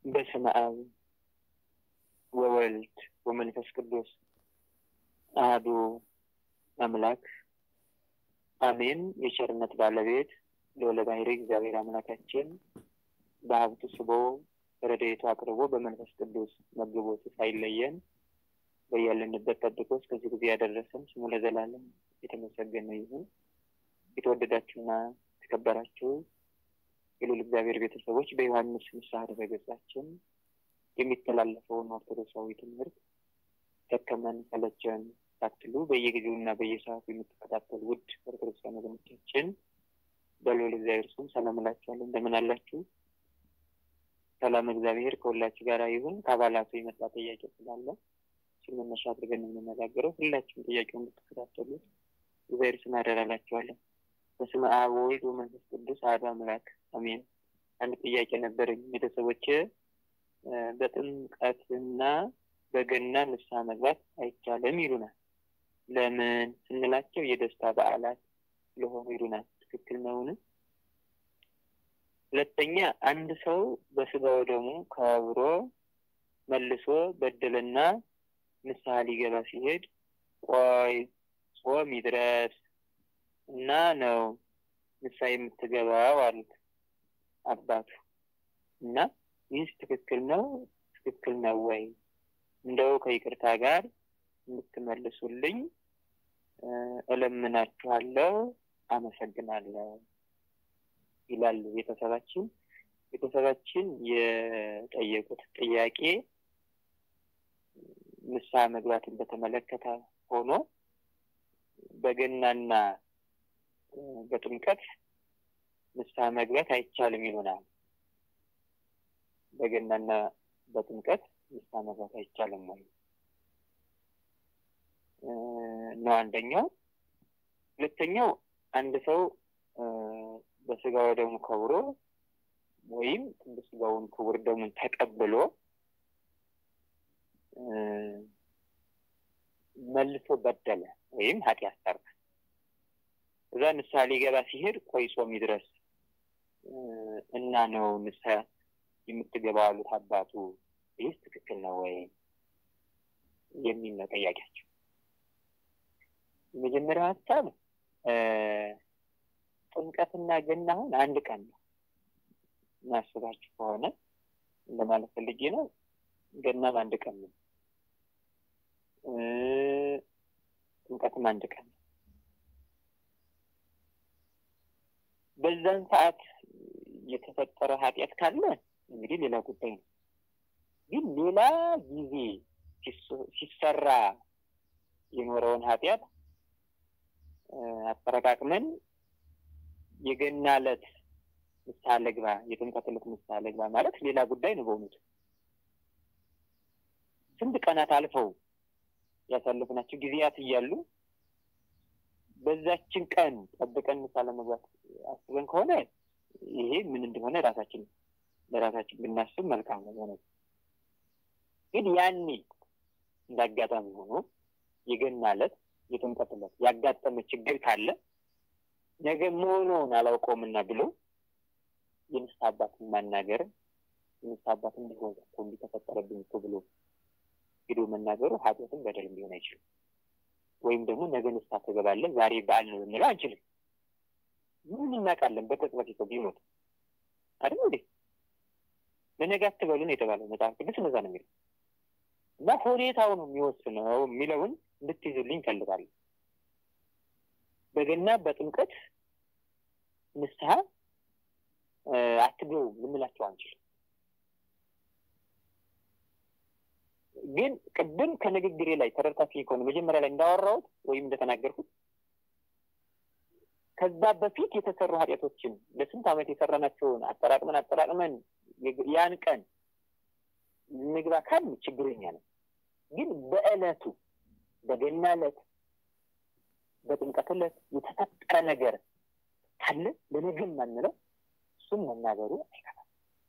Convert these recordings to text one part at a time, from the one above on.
በስመ አብ ወወልድ ወመንፈስ ቅዱስ አህዱ አምላክ አሜን። የቸርነት ባለቤት ልዑለ ባሕርይ እግዚአብሔር አምላካችን በሀብቱ ስቦ ረድኤቱ አቅርቦ በመንፈስ ቅዱስ መግቦት ሳይለየን በያለንበት ጠብቆ እስከዚህ ጊዜ ያደረሰን ስሙ ለዘላለም የተመሰገነ ይሁን። የተወደዳችሁና የተከበራችሁ የልዑል እግዚአብሔር ቤተሰቦች በዮሐንስ ንስሐ ድረ-ገጻችን የሚተላለፈውን ኦርቶዶክሳዊ ትምህርት ደከመን ሰለቸን ሳትሉ በየጊዜውና በየሰዓቱ የምትከታተሉ ውድ ኦርቶዶክሳውያን ወገኖቻችን በልዑል እግዚአብሔር ስም ሰላም እላችኋለሁ። እንደምን አላችሁ? ሰላም እግዚአብሔር ከሁላችሁ ጋር ይሁን። ከአባላቱ የመጣ ጥያቄ ስላለ እሱን መነሻ አድርገን የምንነጋገረው ሁላችሁም ጥያቄውን እንድትከታተሉት እግዚአብሔር ስም አደራ እላችኋለሁ። በስመ አብ ወወልድ ወመንፈስ ቅዱስ አሐዱ አምላክ አሜን። አንድ ጥያቄ ነበረኝ። ቤተሰቦች በጥምቀትና በገና ንስሐ መግባት አይቻልም ይሉናል። ለምን ስንላቸው የደስታ በዓላት ስለሆኑ ይሉናል። ትክክል ነውን? ሁለተኛ አንድ ሰው በስጋው ደሙ ከብሮ መልሶ በደልና ንስሐ ሊገባ ሲሄድ ቆይ ጾም ይድረስ እና ነው ንስሐ የምትገባው አሉት አባቱ። እና ይህስ ትክክል ነው? ትክክል ነው ወይ? እንደው ከይቅርታ ጋር እንድትመልሱልኝ እለምናችኋለሁ። አመሰግናለሁ ይላሉ ቤተሰባችን። ቤተሰባችን የጠየቁት ጥያቄ ንስሐ መግባትን በተመለከተ ሆኖ በገናና በጥምቀት ንስሐ መግባት አይቻልም ይሉናል። በገናና በጥምቀት ንስሐ መግባት አይቻልም ወይ ነው አንደኛው። ሁለተኛው አንድ ሰው በስጋው ደሙ ከብሮ ወይም ቅዱስ ስጋውን ክቡር ደሙን ተቀብሎ መልሶ በደለ ወይም ኃጢአት ሰራ። እዛ ንስሐ ሊገባ ሲሄድ ቆይ ጾም ይድረስ እና ነው ንስሐ የምትገባው አሉት አባቱ። ይህስ ትክክል ነው ወይ የሚል ነው ጥያቄያቸው። የመጀመሪያው ሀሳብ ጥምቀትና ገና አሁን አንድ ቀን ነው። እናስባችሁ ከሆነ እንደማለት ፈልጌ ነው። ገናም አንድ ቀን ነው። ጥምቀትም አንድ ቀን ነው። በዛን ሰዓት የተፈጠረ ኃጢአት ካለ እንግዲህ ሌላ ጉዳይ ነው። ግን ሌላ ጊዜ ሲሰራ የኖረውን ኃጢአት አጠረቃቅመን የገና ዕለት ንስሐ ልግባ፣ የጥምቀት ዕለት ንስሐ ልግባ ማለት ሌላ ጉዳይ ነው። በእውነቱ ስንት ቀናት አልፈው ያሳለፍናቸው ጊዜያት እያሉ በዛችን ቀን ጠብቀን ንስሐ ለመግባት አስበን ከሆነ ይሄ ምን እንደሆነ ራሳችን ለራሳችን ብናስብ መልካም ነው። ሆነ ግን ያኔ እንዳጋጣሚ ሆኖ የገና ዕለት የጥምቀት ዕለት ያጋጠመ ችግር ካለ ነገ መሆኑን አላውቀውምና ብሎ የንስሐ አባትን ማናገር የንስሐ አባት እንዲሆን እኮ እንዲህ ተፈጠረብኝ እኮ ብሎ ሄዶ መናገሩ ኃጢአትን በደልም ሊሆን አይችልም። ወይም ደግሞ ነገ ንስሐ ትገባለህ ዛሬ በዓል ነው ልንለው አንችልም። ምን እናውቃለን? በቅጽበት ሰው ቢሞት አይደል እንዴ? ለነገ አትበሉ ነው የተባለው መጽሐፍ ቅዱስ እንደዛ ነው የሚለው እና ሁኔታው ነው የሚወስነው የሚለውን እንድትይዙልኝ እፈልጋለሁ። በገና በጥምቀት ንስሐ አትገቡ ልንላቸው አንችልም። ግን ቅድም ከንግግሬ ላይ ተረድታችሁ ከሆነ መጀመሪያ ላይ እንዳወራሁት ወይም እንደተናገርኩት ከዛ በፊት የተሰሩ ኃጢአቶችን ለስንት ዓመት የሰራናቸውን አጠራቅመን አጠራቅመን ያን ቀን ንግባ ካል ችግረኛ ነው። ግን በዕለቱ በገና ዕለት በጥምቀት ዕለት የተፈጠረ ነገር ካለ ለነገም ማንለው እሱም መናገሩ አይከፋም።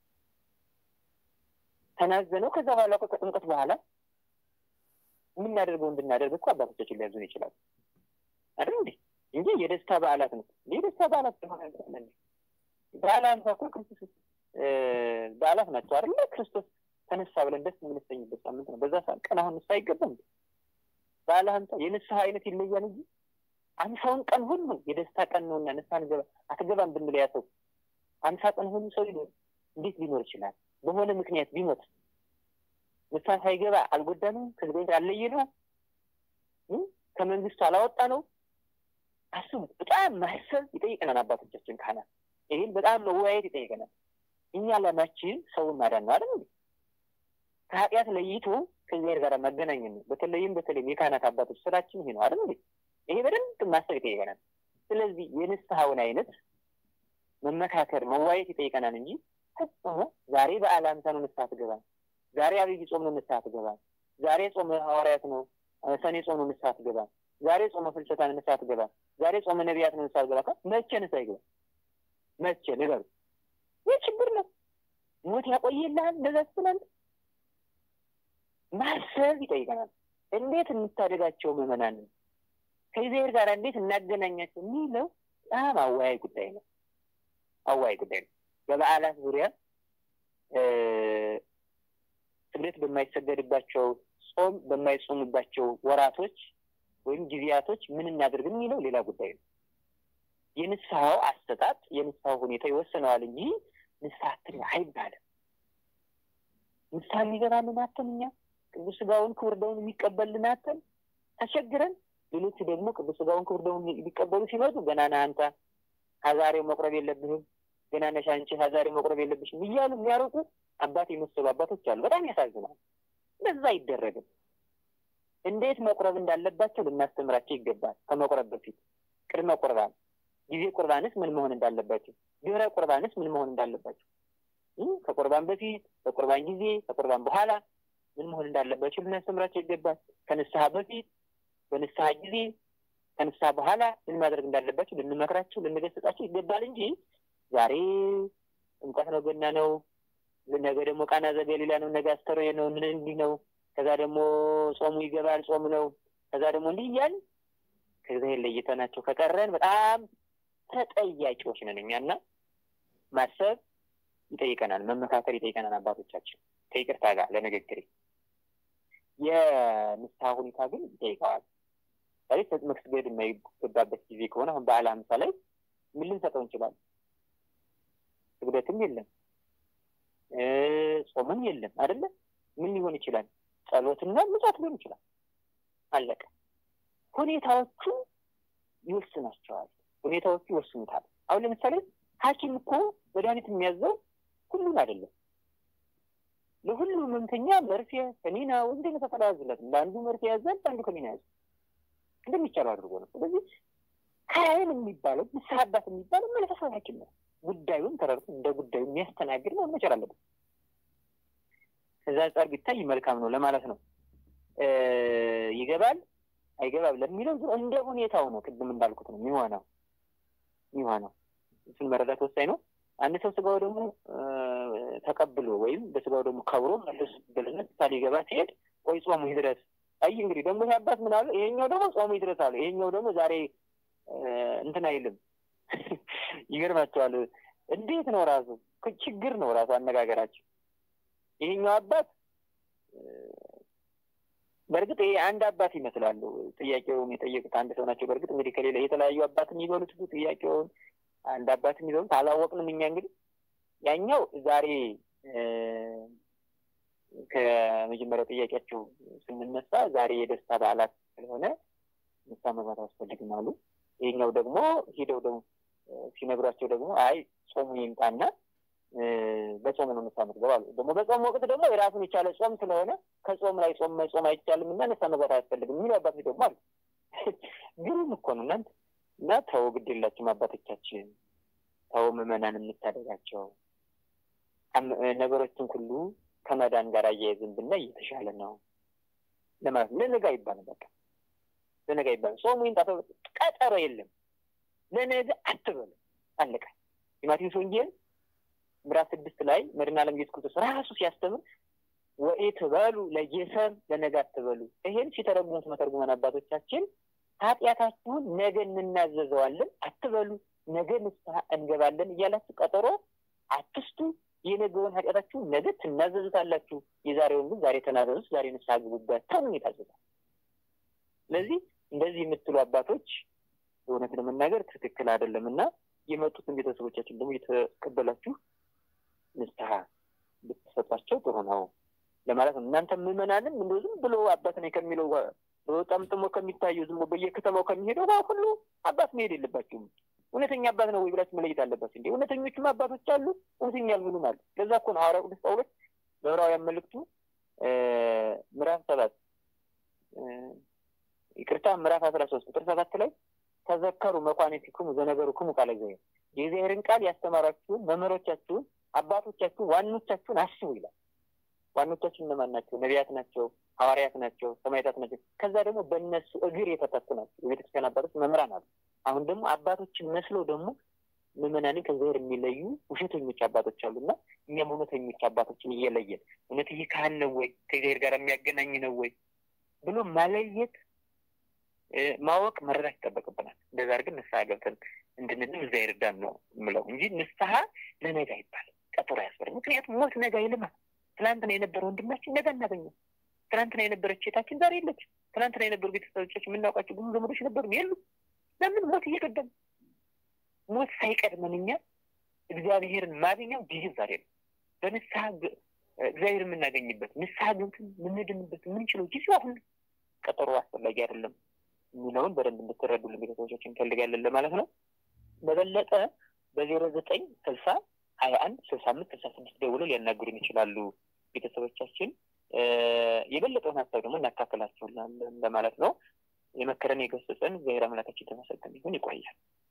ተናዘነው ከዛ በኋላ እኮ ከጥምቀት በኋላ የምናደርገው እንድናደርግ እኮ አባቶቻችን ሊያዙን ይችላሉ አይደል እንዴ? እንጂ የደስታ በዓላት ነው። የደስታ በዓላት ሆነ በዓል አንሳ እኮ ክርስቶስ በዓላት ናቸው አይደለ? ክርስቶስ ተነሳ ብለን ደስ የምንሰኝበት ሳምንት ነው። በዛ ሰዓት ቀን አሁን ንስሐ አይገባም። በዓለ ሀምሳ የንስሐ አይነት ይለያል እንጂ አምሳውን ቀን ሁሉ የደስታ ቀን ነውና ንስሐ ንገባ አትገባም ብንል ያ ሰው አምሳ ቀን ሁሉ ሰው ሊኖር እንዴት ሊኖር ይችላል? በሆነ ምክንያት ቢሞት ንስሐ ሳይገባ አልጎዳ ነው? ከዚህ አለየ ነው? ከመንግስቱ አላወጣ ነው? አስቡት። በጣም ማሰብ ይጠይቀናል አባቶቻችን ካህናት። ይህን በጣም መወያየት ይጠይቀናል። እኛ ዓላማችን ሰውን ማዳን ነው አይደል? ከኃጢአት ለይቶ ከእግዚአብሔር ጋር መገናኘት ነው። በተለይም በተለይም የካህናት አባቶች ስራችን ይሄ ነው አይደል? ይሄ በደንብ ማሰብ ይጠይቀናል። ስለዚህ የንስሐውን አይነት መመካከር መዋየት ይጠይቀናል እንጂ ፈጽሞ ዛሬ በዓለ ሃምሳ ነው ንስሐ ትገባ፣ ዛሬ አብይ ጾም ነው ንስሐ ትገባ፣ ዛሬ ጾመ ሐዋርያት ነው ሰኔ ጾም ነው ንስሐ ትገባ፣ ዛሬ ጾመ ፍልሰታ ነው ንስሐ ትገባ፣ ዛሬ ጾመ ነቢያት ነው ንስሐ ትገባ። መቼ ንስሐ ይገባ? መቼ ንገሩ። ይህ ችግር ነው። ሞት ያቆየልሃል። እንደዛ ስትላል ማሰብ ይጠይቀናል። እንዴት እንታደጋቸው ምዕመናን ከእግዚአብሔር ጋር እንዴት እናገናኛቸው የሚለው በጣም አወያይ ጉዳይ ነው። አወያይ ጉዳይ ነው። በበዓላት ዙሪያ ስግደት በማይሰገድባቸው ጾም በማይጾምባቸው ወራቶች ወይም ጊዜያቶች ምን እናድርግ የሚለው ሌላ ጉዳይ ነው። የንስሐው አሰጣጥ የንስሐው ሁኔታ ይወስነዋል እንጂ ንስሐ አትግባ አይባልም። ንስሐ የሚገባልን አተን እኛ ቅዱስ ሥጋውን ክቡር ደሙን የሚቀበልን አተን ተቸግረን፣ ሌሎቹ ደግሞ ቅዱስ ሥጋውን ክቡር ደሙን ሊቀበሉ ሲመጡ ገና ነህ አንተ ሀዛሬው መቁረብ የለብህም ገና ነሽ አንቺ ሀዛሬው መቁረብ የለብሽም እያሉ የሚያርቁ አባት የመሰሉ አባቶች አሉ። በጣም ያሳዝናል። እንደዛ አይደረግም። እንዴት መቁረብ እንዳለባቸው ልናስተምራቸው ይገባል። ከመቁረብ በፊት ቅድመ ቁርባን፣ ጊዜ ቁርባንስ ምን መሆን እንዳለባቸው፣ ድህረ ቁርባንስ ምን መሆን እንዳለባቸው፣ ከቁርባን በፊት፣ በቁርባን ጊዜ፣ ከቁርባን በኋላ ምን መሆን እንዳለባቸው ልናስተምራቸው ይገባል። ከንስሐ በፊት፣ በንስሐ ጊዜ፣ ከንስሐ በኋላ ምን ማድረግ እንዳለባቸው ልንመክራቸው፣ ልንገሰጣቸው ይገባል እንጂ ዛሬ ጥምቀት ነው፣ ገና ነው፣ ነገ ደግሞ ቃና ዘገሊላ ነው፣ ነገ አስተርዮ ነው፣ ምን እንዲህ ነው ከዛ ደግሞ ጾሙ ይገባል፣ ጾም ነው። ከዛ ደግሞ እንዲህ እያል ከእግዚአብሔር ለይተናቸው ከቀረን በጣም ተጠያቂዎች ነን እኛና ማሰብ ይጠይቀናል፣ መመካከል ይጠይቀናል። አባቶቻችን ከይቅርታ ጋር ለንግግር የንስሐ ሁኔታ ግን ይጠይቀዋል። ዛሬ መስገድ የማይገባበት ጊዜ ከሆነ አሁን በዓለ ሃምሳ ላይ ምን ልንሰጠው እንችላለን? ስግደትም የለም ጾምም የለም አይደለ? ምን ሊሆን ይችላል? ጸሎትና ምጽዋት ሊሆን ይችላል። አለቀ። ሁኔታዎቹ ይወስናቸዋል። ሁኔታዎቹ ይወስኑታል። አሁን ለምሳሌ ሐኪም እኮ መድኃኒት የሚያዘው ሁሉን አይደለም። ለሁሉም ህመምተኛ መርፌ፣ ከኒና ወንድ ተፈላ ያዝለት ለአንዱ መርፌ ያዛል፣ ለአንዱ ከኒና ያዝ እንደሚቻለው አድርጎ ነው። ስለዚህ ካህን የሚባለው ንስሐ አባት የሚባለው መንፈሳዊ ሐኪም ነው። ጉዳዩን ተረድቶ እንደ ጉዳዩ የሚያስተናግድ ነው መቻል አለበት። ከዛ አንጻር ቢታይ መልካም ነው ለማለት ነው። ይገባል አይገባም ለሚለው እንደ ሁኔታው ነው። ቅድም እንዳልኩት ነው የሚሆነው የሚሆነው እሱን መረዳት ወሳኝ ነው። አንድ ሰው ስጋው ደግሞ ተቀብሎ ወይም በስጋው ደግሞ ከብሮ መለስ በልነት ሳ ሊገባ ሲሄድ ቆይ ጾሙ ይድረስ። አይ እንግዲህ ደግሞ አባት ምን አሉ? ይሄኛው ደግሞ ጾሙ ይድረስ አሉ። ይሄኛው ደግሞ ዛሬ እንትን አይልም። ይገርማቸዋል። እንዴት ነው ራሱ ችግር ነው ራሱ አነጋገራቸው። ይሄኛው አባት በእርግጥ ይሄ አንድ አባት ይመስላሉ። ጥያቄውን የጠየቁት አንድ ሰው ናቸው። በእርግጥ እንግዲህ ከሌላ የተለያዩ አባት የሚበሉት ጥያቄውን አንድ አባት የሚበሉት አላወቅንም እኛ እንግዲህ ያኛው ዛሬ ከመጀመሪያው ጥያቄያቸው ስንነሳ ዛሬ የደስታ በዓላት ስለሆነ ንስሐ መግባት አያስፈልግም አሉ። ይሄኛው ደግሞ ሄደው ደግሞ ሲነግሯቸው ደግሞ አይ ጾሙ ይምጣና በጾም ነው ንስሐ መግባት አሉ። ደግሞ በጾም ወቅት ደግሞ የራሱን የቻለ ጾም ስለሆነ ከጾም ላይ ጾም መጾም አይቻልም እና ንስሐ መግባት አያስፈልግም የሚሉ አባቶች ደግሞ አሉ። ግሩም እኮ ነው እናንተ እና ተው፣ ግድ የላችሁም አባቶቻችን፣ ተው ምዕመናን የምታደጋቸው ነገሮችን ሁሉ ከመዳን ጋር አያይዝን ብናይ እየተሻለ ነው ለማለት ነው። ለነገ አይባልም፣ በቃ ለነገ አይባልም። ጾሙ ይምጣ ቀጠሮ የለም። ለነገ አትበሉ፣ አለቀ። የማቴዎስ ወንጌል ምዕራፍ ስድስት ላይ መድኃኔ ዓለም ኢየሱስ ክርስቶስ ራሱ ሲያስተምር ወኢትበሉ ለጌሰም ለነገ አትበሉ። ይሄን ሲተረጉሙት መተርጉመን አባቶቻችን ኃጢአታችሁን ነገ እንናዘዘዋለን አትበሉ፣ ነገ ንስሐ እንገባለን እያላችሁ ቀጠሮ አትስቱ። የነገውን ኃጢአታችሁ ነገ ትናዘዙታላችሁ፣ የዛሬውን ግን ዛሬ ተናዘዙት፣ ዛሬ ንስሐ ግቡበት ተብሎ የታዘዛል። ስለዚህ እንደዚህ የምትሉ አባቶች እውነት ለመናገር ትክክል አይደለም እና የመጡትን ቤተሰቦቻችን ደግሞ እየተቀበላችሁ ንስሐ ብትሰጧቸው ጥሩ ነው ለማለት ነው። እናንተ ምዕመናንም እንደ ዝም ብሎ አባት ነኝ ከሚለው ጠምጥሞ ከሚታየው ዝም በየከተማው ከሚሄደው ሁሉ አባት መሄድ የለባችሁም። እውነተኛ አባት ነው ወይ ብላችሁ መለየት አለባችሁ። እንዲ እውነተኞችም አባቶች አሉ፣ እውነተኛ ያልሆኑም አሉ። ለዛ እኮ ነው ሐዋርያው ቅዱስ ጳውሎስ በዕብራውያን መልእክቱ ምዕራፍ ሰባት ይቅርታ ምዕራፍ አስራ ሶስት ቁጥር ሰባት ላይ ተዘከሩ መኳንንቲክሙ ዘነገሩክሙ ቃለ እግዚአብሔር የእግዚአብሔርን ቃል ያስተማሯችሁን መምህሮቻችሁን አባቶቻችሁን ዋኖቻችሁን አስቡ ይላል። ዋኖቻችን እነማን ናቸው? ነቢያት ናቸው፣ ሐዋርያት ናቸው፣ ሰማዕታት ናቸው። ከዛ ደግሞ በእነሱ እግር የተተኩ ናቸው የቤተክርስቲያን አባቶች መምህራን አሉ። አሁን ደግሞ አባቶችን መስለው ደግሞ ምዕመናንን ከእግዚአብሔር የሚለዩ ውሸተኞች አባቶች አሉና እኛም እውነተኞች አባቶችን እየለየን እውነት ይህ ካህን ነው ወይ ከእግዚአብሔር ጋር የሚያገናኝ ነው ወይ ብሎ ማለየት ማወቅ መረዳት ይጠበቅብናል። እንደዛ አድርገን ንስሐ ገብተን እንድንድን እዛ ይርዳን ነው የምለው እንጂ ንስሐ ለነገ አይባልም፣ ቀጠሮ ያስበር። ምክንያቱም ሞት ነገ አይልማ። ትናንትና የነበረ ወንድማችን ነገ እናገኘው። ትናንትና የነበረች ሴታችን ዛሬ የለች። ትናንትና የነበሩ ቤተሰቦቻችን የምናውቃቸው ብዙ ዘመዶች ነበሩ የሉ። ለምን ሞት እየቀደም ሞት ሳይቀድመን እኛ እግዚአብሔርን ማግኘው ጊዜው ዛሬ ነው። በንስሐ እግዚአብሔር የምናገኝበት ንስሐ ገብተን የምንድንበት የምንችለው ጊዜው አሁን ቀጠሮ አስፈላጊ አይደለም የሚለውን በደንብ እንድትረዱልን ቤተሰቦቻችን እንፈልጋለን ለማለት ነው። በበለጠ በዜሮ ዘጠኝ ስልሳ ሀያ አንድ ስልሳ አምስት ስልሳ ስድስት ደውሎ ሊያናግሩን ይችላሉ ቤተሰቦቻችን። የበለጠውን ሀሳብ ደግሞ እናካፍላቸዋለን ለማለት ነው። የመከረን የገሰጸን እግዚአብሔር አምላካችን የተመሰገነ ይሁን። ይቆያል።